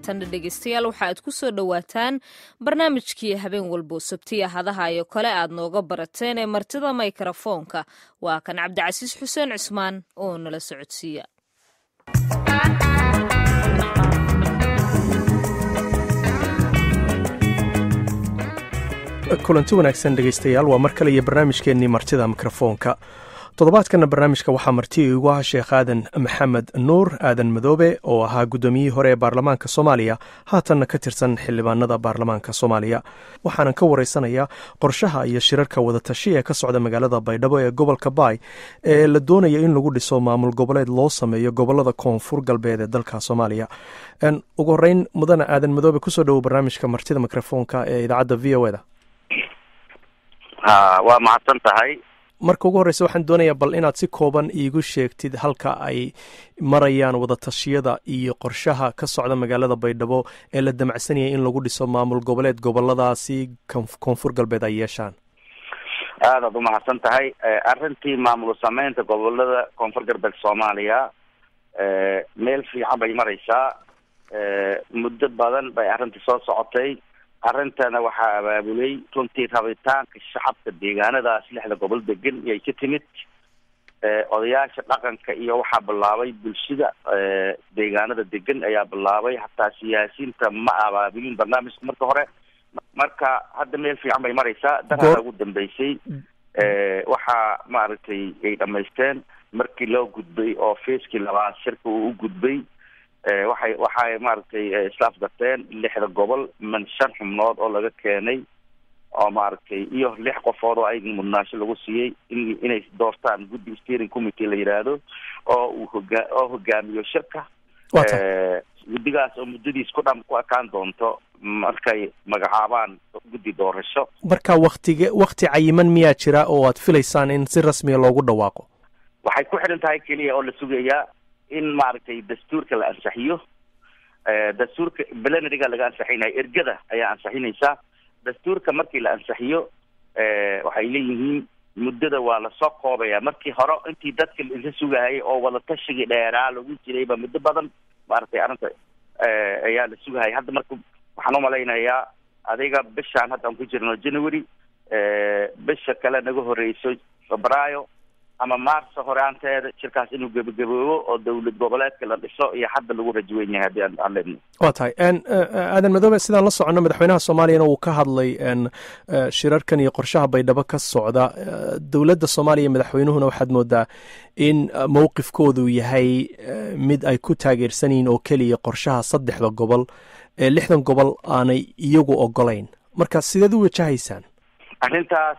haatanna dhegeystayaal waxa aad ku soo dhowaataan barnaamijkii habeen walbo sabtiya hadaha iyo kale aad nooga barateen ee martida mikrafoonka waa kan cabdicasiis xuseen cusmaan oo nala socodsiiya kulanti wanaagsan dhegaystayaal waa mar kale iyo barnaamijkeennii martida mikrofoonka toddobaadkana barnaamijka waxaa marti igu ah sheekh aadan maxamed nuur aadan madoobe oo ahaa guddoomiyihii hore ee baarlamaanka soomaaliya haatanna ka tirsan xildhibaanada baarlamaanka soomaaliya waxaanan ka waraysanayaa qorshaha iyo shirarka wadatashiya ee ka socda magaalada baydhabo ee gobolka baay ee la doonaya in lagu dhiso maamul goboleed loo sameeyo gobolada koonfur galbeed ee dalka soomaaliya ugu horeyn mudane aadan madoobe kusoo dhowo barnaamijka martida mikrofoonka ee idaacadda v o eda waa mahadsan tahay marka ugu horreysa waxaan doonayaa bal inaad si kooban iigu sheegtid halka ay marayaan wadatashyada iyo qorshaha ka socda magaalada baydhabo ee la damacsanayay in lagu dhiso maamul goboleed goboladaasi koonfur galbeed ay yeeshaan aadaad umahadsan tahay arrintii maamul sameynta gobolada koonfur galbeed soomaaliya meel fiican bay mareysaa muddo badan bay arrintii soo socotay arrintana waxaa abaabulay runtii rabitaanka shacabka deegaanadaas lixda gobol degan iyay ka timid odayaasha dhaqanka iyo waxaa bilaabay bulshada deegaanada degan ayaa bilaabay hataa siyaasiyiinta ma abaabulin barnaamijka marka hore marka hadda meel fiican bay mareysaa daraada ugu dambeysay waxaa maaragtay ay dhamaysteen markii loo gudbay oo feeskii labaad shirka uu u gudbay waxay waxay maaragtay islaaf garteen lixda gobol man shan xubnood oo laga keenay oo maaragtay iyo lix qofood oo ayaga mudnaasho lagu siiyey in inay doortaan guddi steering committee la yidhaahdo oo uu hogaa oo hogaamiyo shirka guddigaas oo muddadiis ku dham ku ekaan doonto markay magacaabaan guddi doorasho marka waktige wakti cayiman miyaa jira oo aad filaysaan in si rasmiya loogu dhawaaqo waxay ku xidhan tahay keliya oo la sugayaa in maaragtay dastuurka la ansixiyo dastuurka belenariga laga ansixinaya ergada ayaa ansixinaysaa dastuurka markii la ansixiyo waxay leeyihiin muddada waa lasoo koobaya markii hore intii dadka inka sugahayay oo wadatashiga dheeraa lagu jirayba muddo badan maaragtay arrinta ayaa la sugahaya hadda marka waxaan umalaynayaa adiga bishaan hadda aan ku jirno january bisha kale naga horeyso febraayo ama maarso horaanteeda shirkaas inuu gebagaboobo oo dowlad goboleedka la dhiso iyo hadda lagu rajaweyn yahay haddii aan leedno waa tahay aadan madoobe sidaan la soconno madaxweynaha soomaaliyana uu ka hadlay shirarkan iyo qorshaha baydhabo ka socda dowladda soomaaliya madaxweynuhuna waxaad moodaa in mowqifkoodu yahay mid ay ku taageersan yihiin oo keliya qorshaha saddexda gobol ee lixdan gobol aanay iyagu ogolayn marka sideed u wajahaysaan arrintaas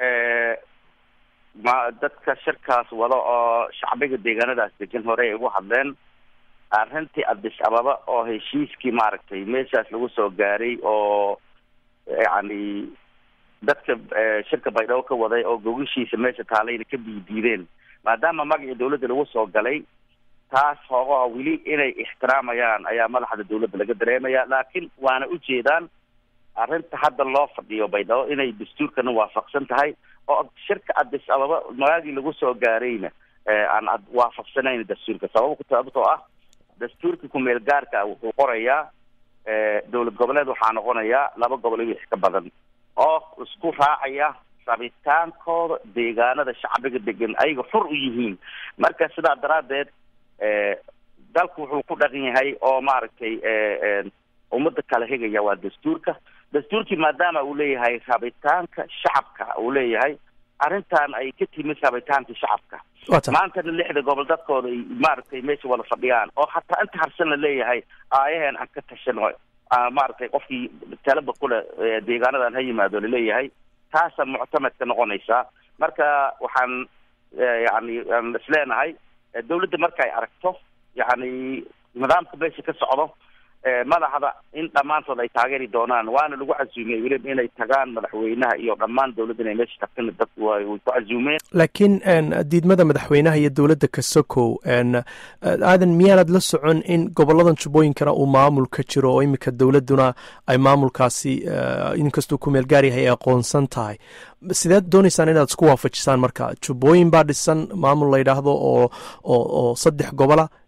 ma dadka shirkaas wada oo shacbiga deegaanadaas degan hore ay ugu hadleen arrintii addis ababa oo heshiiskii maaragtay meeshaas lagu soo gaaray oo yacni dadka shirka baydhabo ka waday oo gogashiisa meesha taalayna ka biidiideen maadaama magacii dawladda lagu soo galay taas hoogaha weli inay ixtiraamayaan ayaa madaxda dawladda laga dareemaya laakiin waana ujeedaan arrinta hadda loo fadhiyo baydhabo inay dastuurkana waafaqsan tahay oo shirka addis ababa magaagii lagu soo gaarayna aan waafaqsanayn dastuurka sabab sababtoo ah dastuurka kumeel gaarka wuxuu qorayaa dowlad goboleed waxaa noqonayaa laba gobol iyo wix ka badan oo isku raacaya rabitaankooda deegaanada shacbiga degan ayaga xur u yihiin marka sidaa daraaddeed dalku wuxuu ku dhaqan yahay oo maaragtay ummadda kala hegaya waa dastuurka dastuurkii maadaama uu leeyahay rabitaanka shacabka uu leeyahay arrintan ay ka timid rabitaanka shacabka maantana lixda gobol dadkooda ay maaragtay meesha wada fadhiyaan oo hataa inta harsan la leeyahay aayaheen aan ka tashano maaragtay qofkii talaba kule deegaanadan ha yimaado laleeyahay taasa muctamadka noqonaysaa marka waxaan yani aan isleenahay dawladda marka ay aragto yani nidaamka meesha ka socdo madaxda in dhammaantood ay taageeri doonaan waana lagu casuumiyey weliba inay tagaan madaxweynaha iyo dhammaan dowladda inay meesha tagtana dadku way ku casuumeen laakiin diidmada madaxweynaha iyo dowladda kasokow aadan miyaanad la socon in goboladan jubbooyinkana uu maamul ka jiro oo iminka dowladduna ay maamulkaasi inkastuu ku meel gaar yahay ay aqoonsan tahay sideed dooneysaan inaad isku waafajisaan marka jubbooyin baa dhisan maamul la yidhaahdo oo oo oo saddex gobola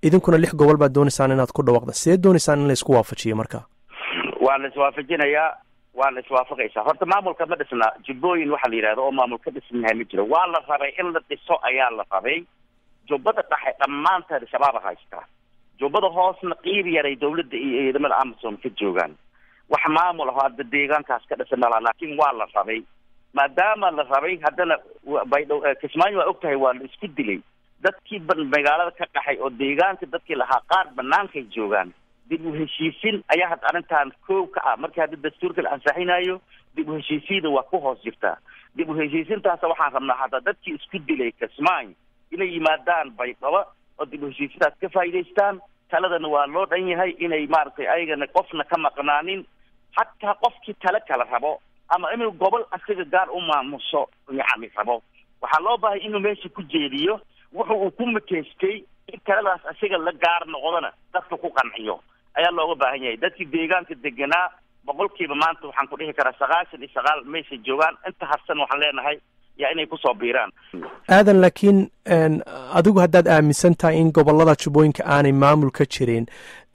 idinkuna lix gobol baad doonaysaan inaad ku dhawaaqda see doonaysaan in la isku waafajiyo marka waa la iswaafajinayaa waa la iswaafaqaysaa horta maamulka ma dhisna jubbooyin waxaa la yidhahda oo maamul ka dhisan yahay ma jiro waa la rabay in la dhiso ayaa la rabay jubbada dhexe dhammaanteed shabaaba haystaa jubbada hoosna qiib yaray dawladda iyo ciidamada amazon ka joogaan wax maamul aho hadda deegaankaas ka dhisan malaa laakiin waa la rabay maadaama la rabay haddana baydhow kismaayo waa og tahay waa la isku dilay dadkii ba magaalada ka qaxay oo deegaanka dadkii lahaa qaar banaankay joogaan dib u heshiisin ayaa hadda arrintan koow ka ah markii hadda dastuurka la ansaxinayo dib u heshiisiida waa ku hoos jirtaa dib u heshiisintaasa waxaan rabnaa hadda dadkii isku dilay kismaayo inay yimaadaan baydhabo oo dib u heshiisintaas ka faa'idaystaan taladana waa loo dhan yahay inay maaragtay ayagana qofna ka maqnaanin hataa qofkii tale kala rabo ama inuu gobol asiga gaar u maamuso yacni rabo waxaa loo baahay inuu meesha ku jeediyo wuxu uu ku makaystay in taladaas asiga la gaar noqdona dadka ku qanciyo ayaa looga baahan yahay dadkii deegaanka deganaa boqolkiiba maanta waxaan ku dhihi karaa sagaashan iyo sagaal meesha joogaan inta harsan waxaan leenahay yaa inay kusoo biiraan aadan laakiin adigu haddaad aaminsan tahay in gobolada jubbooyinka aanay maamul ka jirin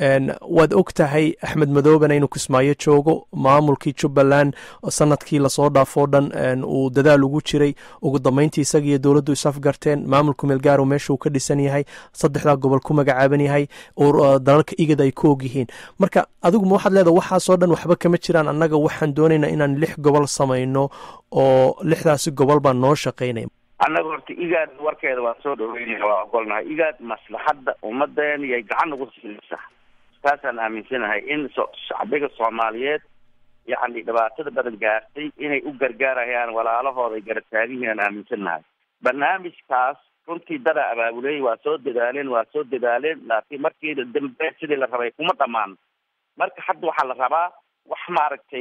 waad og tahay axmed madoobena inuu kismaayo joogo maamulkii jubbaland sanadkii lasoo dhaafoo dhan uu dadaal ugu jiray ugu dambeyntii isaga iyo dowladdu isafgarteen maamulku meelgaaro meesha uu ka dhisan yahay saddexdaa gobol ku magacaaban yahay oo dalalka igad ay ku og yihiin marka adigu ma waxaad leedaha waxaasoo dhan waxba kama jiraan annaga waxaan doonaynaa inaan lix gobol samayno oo lixdaasi gobol baan noo shaqaynaya annaga horta igaad warkeeda waan soo dhaweynaya waa ogolnahay igaad maslaxadda ummadeen yay gacan ugu siinaysaa taasaan aaminsanahay in so shacbiga soomaaliyeed yacni dhibaatada badan gaartay inay u gargaarayaan walaalahooda ay garab taagihiin aan aaminsanahay barnaamijkaas runtii dadaa abaabuley waa soo dadaaleen waa soo dadaaleen laakiin markii dambe sidii la rabay kuma dhamaan marka hadda waxaa la rabaa wax maaragtay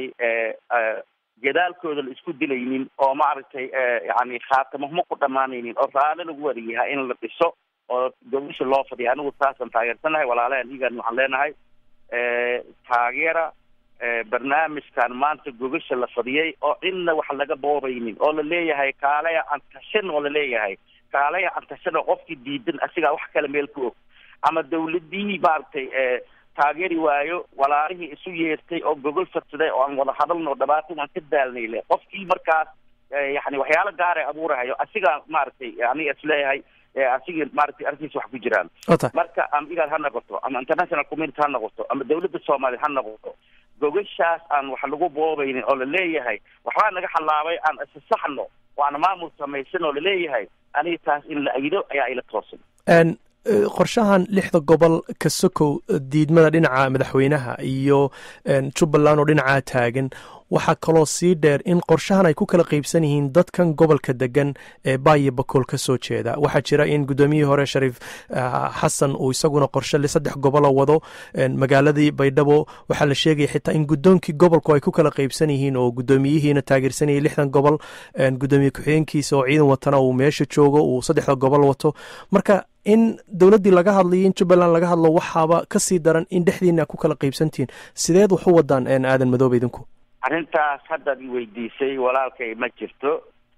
gadaalkooda la isku dilaynin oo maaragtay yani khaatamahma ku dhamaanaynin oo raali lagu wariyaha in la dhiso oo gobasha loo fadhiya anigu saasaan taageersanahay walaalahan igan waxaan leenahay taageera barnaamijkan maanta gogasha la fadhiyay oo cidna wax laga boobaynin oo la leeyahay kaalaya antashan oo la leeyahay kaalaya antashan oo qofkii diidan asigaa wax kale meel ku og ama dawladii maaragtay taageeri waayo walaalihii isu yeertay oo gogol fadsaday oo aan wada hadalno dhibaato waan ka daalnay le qofkii markaas yani waxyaalo gaara abuurahayo asigaa maaragtay aniga isleeyahay asigii maaragtay arkiisa wax ku jiraan marka ama igaad ha noqoto ama international community ha noqoto ama dawladda soomaaliya ha noqoto gogashaas aan wax lagu boobaynin oo laleeyahay waxbaa naga xalaabay aan isasaxno oo aan maamul samaysan oo laleeyahay aniga taas in la agido ayaa ila toosan qorshahan lixda gobol ka sokow diidmada dhinaca madaxweynaha iyo jubbaland oo dhinacaa taagan waxaa kaloo sii dheer in qorshahan ay ku kala qeybsan yihiin dadkan gobolka degan ee baayo bakool ka soo jeeda waxaa jira in guddoomiyihii hore shariif xasan uu isaguna qorshe saddex gobola wado magaaladii baydhabo waxaa la sheegaya xitaa in guddoonkii gobolku ay ku kala qeybsan yihiin oo guddoomiyihiina taageersanayay lixdan gobol guddoomiye ku-xigeenkiisa oo ciidan watana uu meesha joogo uu saddexda gobol wato marka in dowladdii laga hadlayo in jubbaland laga hadlo waxaaba ka sii daran in dhexdiina ku kala qeybsantihiin sideed wax u wadaan aadan madoobe idinku arrintaas haddaad i weydiisay walaalkay ma jirto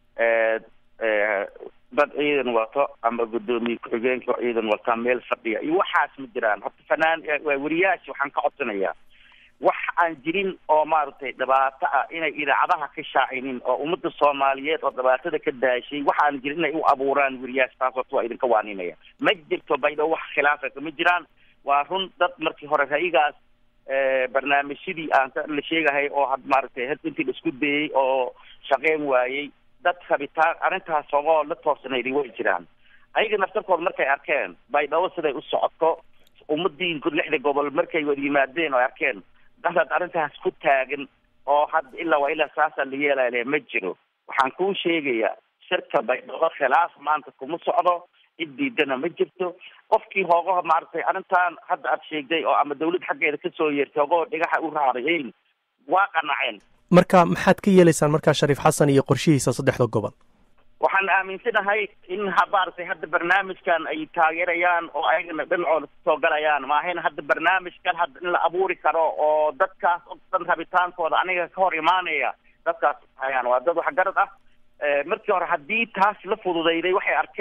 dad ciidan wato ama guddoomiye ku-xigeenka oo ciidan wata meel fadhiya iyo waxaas ma jiraan horta fanaan wariyaasha waxaan ka codsanayaa wax aan jirin oo maaragtay dhibaato ah inay idaacadaha ka shaacinin oo ummadda soomaaliyeed oo dhibaatada ka daashay wax aan jirin inay u abuuraan weriyaasha taas horta waa idinka waaninaya ma jirto baydhabo wax khilaafa kama jiraan waa run dad markii hore rayigaas barnaamijyadii aan la sheegahay oo had maaragtay had intii la isku dayey oo shaqeyn waayey dad rabitaan arrintaas ogoo la toosnayday way jiraan ayaga naftarkood markay arkeen baydhabo siday u socoto ummadii lixda gobol markay wada yimaadeen oo arkeen dadaad arrintaas ku taagan oo hadda ilaa waa ilaa saasaa la yeelale ma jiro waxaan kuu sheegayaa shirka baydhabo khilaaf maanta kuma socdo cid diidana ma jirto qofkii hoogaha maaragtay arrintan hadda aad sheegday oo ama dawlad xaggeeda kasoo yeertay hoogaho dhigaxa u raarayeyn waa qanaceen marka maxaad ka yeelaysaan markaa shariif xasan iyo qorshihiisa saddexda gobol waxaan aaminsanahay in ha maaragtay hadda barnaamijkan ay taageerayaan oo ayagana dhinacooda kasoo galayaan maahayna hadda barnaamijkan hadda in la abuuri karo oo dadkaas o dhan rabitaankooda aniga ka hor imaanaya dadkaas hayaan waa dad waxgarad ah markii hore haddii taas la fududayday waxay arkeen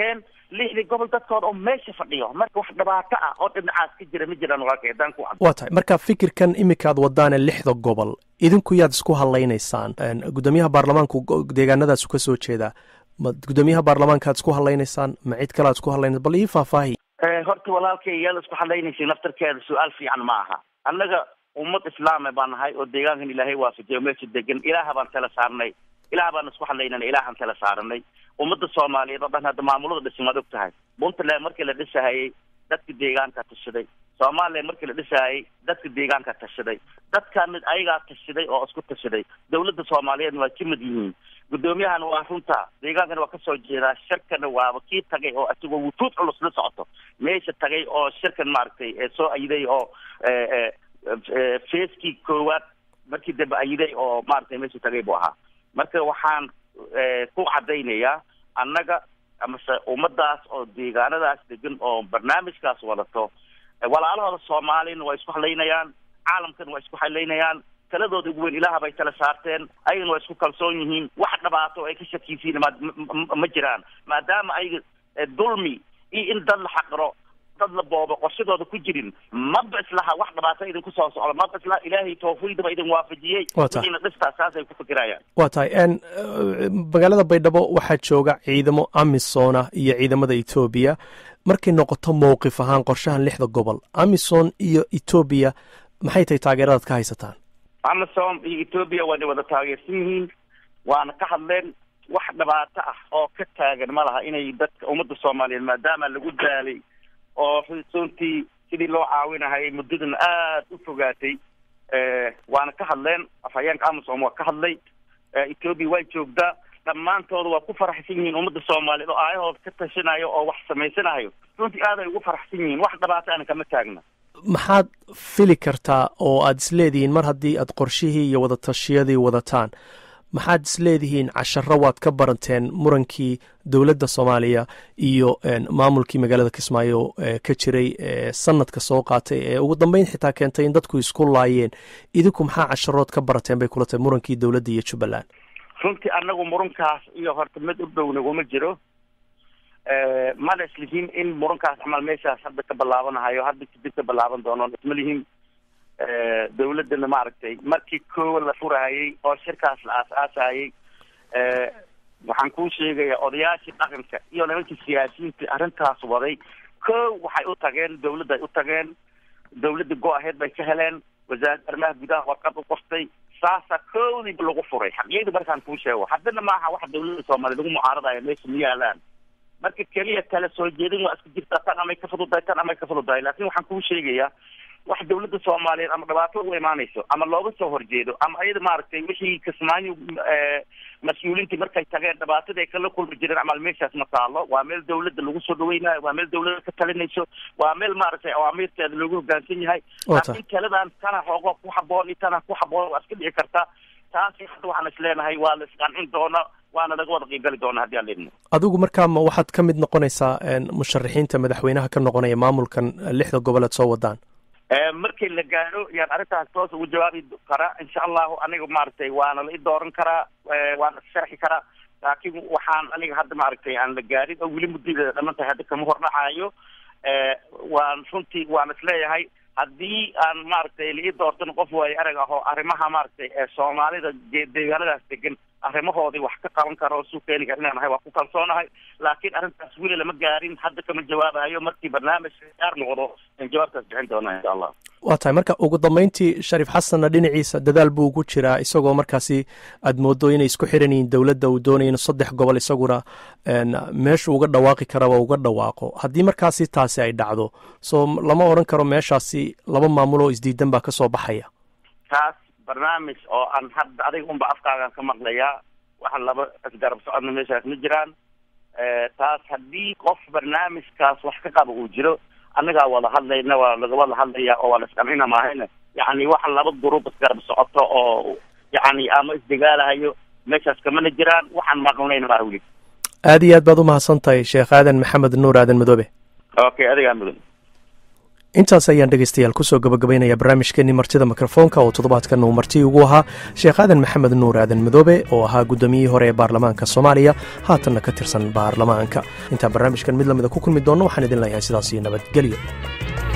lixdii gobol dadkooda oo meesha fadhiyo marka wax dhibaato ah oo dhinacaas ka jira ma jiraan walaalkay haddaan ku waa tahay marka fikirkan iminkaad wadaane lixda gobol idinku yaad isku hadlaynaysaan guddoomiyaha baarlamaanku deegaanadaas ka soo jeedaa ma guddoomiyaha baarlamaankaad isku hadlaynaysaan ma cid kale aad isku hadlaynaysa bal ii faahfaahi horta walaalkay yaala isku hadlaynaysa naftarkeeda su-aal fiican ma aha annaga ummad islaame baan nahay oo deegaankan ilaahay waafajiyo meesha degan ilaaha baan tala saarnay ilaah baan isku hadlaynana ilaahaan tala saaranay ummadda soomaaliyeed oo dhan hadda maamulada dhisan waad og tahay puntland markii la dhisahayay dadka deegaanka tashaday soomaaliya markii la dhisahayay dadka deegaanka tashaday dadkan mid ayagaa tashaday oo isku tashaday dawladda soomaaliyeedna waa ka mid yihiin guddoomiyahana waa runta deegaankana waa kasoo jeedaa shirkana waaba kii tagay oo isagoo wufuud culus la socoto meesha tagay oo shirkan maaragtay soo ayiday oo feeskii koowaad markii dambe ayiday oo maaragtay meesha tagay buu ahaa marka waxaan ku cadaynayaa annaga amase ummadaas oo deegaanadaas degan oo barnaamijkaas wadato walaalahooda soomaaliyana waa isku hadlaynayaan caalamkana waa isku hadlaynayaan taladooda ugu weyn ilaah bay tala saarteen ayagana waa isku kalsoon yihiin wax dhibaato ay ka shakiysiin ma jiraan maadaama ayaga dulmi iyo in dad la xaqiro dad la boobo qorshadooda ku jirin maba islaha wax dhibaato idinku soo socdo maba islaha ilaahay tawfiiqdaba idin waafajiyey wixiina dhistaa saasay ku fikirayaan waa tahay magaalada baydhabo waxaa jooga ciidamo amisona iyo ciidamada etoobiya markay noqoto mowqif ahaan qorshahan lixda gobol amison iyo etoobiya maxay tahay taageeradaad ka haysataan amison iyo etoobiya waana wada taageersan yihiin waana ka hadleen wax dhibaato ah oo ka taagan ma laha inay dadka ummadda soomaaliyeed maadaama lagu daalay oo runtii sidii loo caawinahayay muddadan aada u fogaatay waana ka hadleen afhayeenka amazon waa ka hadlay etoobiya waa joogdaa dhammaantooda waa ku faraxsan yihiin ummadda soomaaliyeed oo aayahooda ka tashanayo oo wax samaysanayo runtii aad ay ugu faraxsan yihiin wax dhibaato ana kama taagna maxaad fili kartaa oo aada isleedihiin mar haddii aad qorshihii iyo wadatashiyadii wadataan maxaad isleedihiin casharo waad ka baranteen murankii dowladda soomaaliya iyo maamulkii magaalada kismaayo ka jiray sanadka soo qaatay ee ugu dambeyn xitaa keentay in dadku isku laayeen idinku maxaa casharood ka barateen bay kula tahay murankii dowladda iyo jubbaland runtii anagu murankaas iyo horta mid u dhow naguma jiro mana islihiin in murankaas camal meeshaas hadda ka bilaabanahayo hadda kadib ka bilaaban doono isma lihiin dawladdana maaragtay markii koowa la furahayay oo shirkaas la aas-aasayay waxaan kuu sheegayaa odayaashii dhaqanka iyo nimankii siyaasiyiinta arrintaas waday kow waxay u tageen dawladday u tageen dawladda go-aheed bay ka heleen wasaaradda arrimaha gudaha warqad u qortay saasa koodiiba lagu furay xaqiyadii markaan kuu sheego haddana maaha wax dawladda soomaaliya lagu mucaaradayo meesha ma yaalaan marka keliya kala soo jeedin waa iska jirtaa tan amay ka fududahay tan amay ka fududahay laakin waxaan kuu sheegayaa wax dawladda soomaaliyeed ama dhibaato u imaanayso ama looga soo horjeedo ama ayada maaragtay wixii kismaayo mas-uuliintii markay tageen dhibaatadii ay kala kulmi jireen camal meeshaas ma taalo waa meel dawladda lagu soo dhaweynayo waa meel dawladda ka talinayso waa meel maaragtay awaamiirteeda loogu hogaansan yahay laakiin taladan tana xoogo ku haboon iyo tana ku haboon waa iska dhici karta taasi hadda waxaan is leenahay waa la isqancin doona waana laga wada qiibgali doona haddii aan leedno adigu markaa ma waxaad ka mid noqonaysaa musharaxiinta madaxweynaha ka noqonaya maamulkan lixda goboleed soo wadaan markii la gaadho yaan arrintaas toos ugu jawaabi karaa insha allahu aniga maaragtay waana la i dooran karaa waana sharxi karaa laakiin waxaan aniga hadda maaragtay aan la gaadhin oo weli muddadeeda dhaman tahay hadda kama hordhacayo waan runtii waan isleeyahay haddii aan maaragtay la ii doortan qof waayo arag ah oo arrimaha maaragtay soomaalida deegaanadaas degan arrimahoodii wax ka qaban karo oo suu keeni kara inaan ahay waa ku kalsoonahay laakiin arrintaas weli lama gaarin hadda kama jawaabayo markii barnaamij gaar noqdo in jawaabtaas bixin doona insha allah waa tahay marka ugu dambeyntii shariif xasanna dhinaciisa dadaal buu ugu jiraa isagoo markaasi aad moodo inay isku xiran yihiin dowladda uu doonaya inu saddex gobol isaguna meeshu uga dhawaaqi karaba uga dhawaaqo haddii markaasi taasi ay dhacdo soo lama odhan karo meeshaasi laba maamul oo isdiidan baa ka soo baxaya taas barnaamij oo aan hadda adiga unba afkaagan ka maqlayaa waxa laba isgarab socodna meeshaas ma jiraan taas haddii qof barnaamijkaas wax ka qaba uu jiro annagaa wada hadlayna waa laga wada hadlaya oo waa la isqancina maahayna yacni waxa laba gruub isgarab socoto oo yacni ama isdegaalahayo meeshaas kamana jiraan waxaan maqlanayna maa weli aada iyo aad baad u mahadsan tahay sheekh aadan maxamed nuur aadan madoobe okay adigaa mudan intaas ayaan dhegeystayaal kusoo gabagabaynaya barnaamijkeenii martida mikrofoonka oo toddobaadkan uu marti ugu ahaa sheekh aadan maxamed nuur aadan madoobe oo ahaa guddoomiyihii hore ee baarlamaanka soomaaliya haatanna ka tirsan baarlamaanka intaan barnaamijkan mid lamida ku kulmi doonno waxaan idin leeyahay sidaas iyo nabadgelyo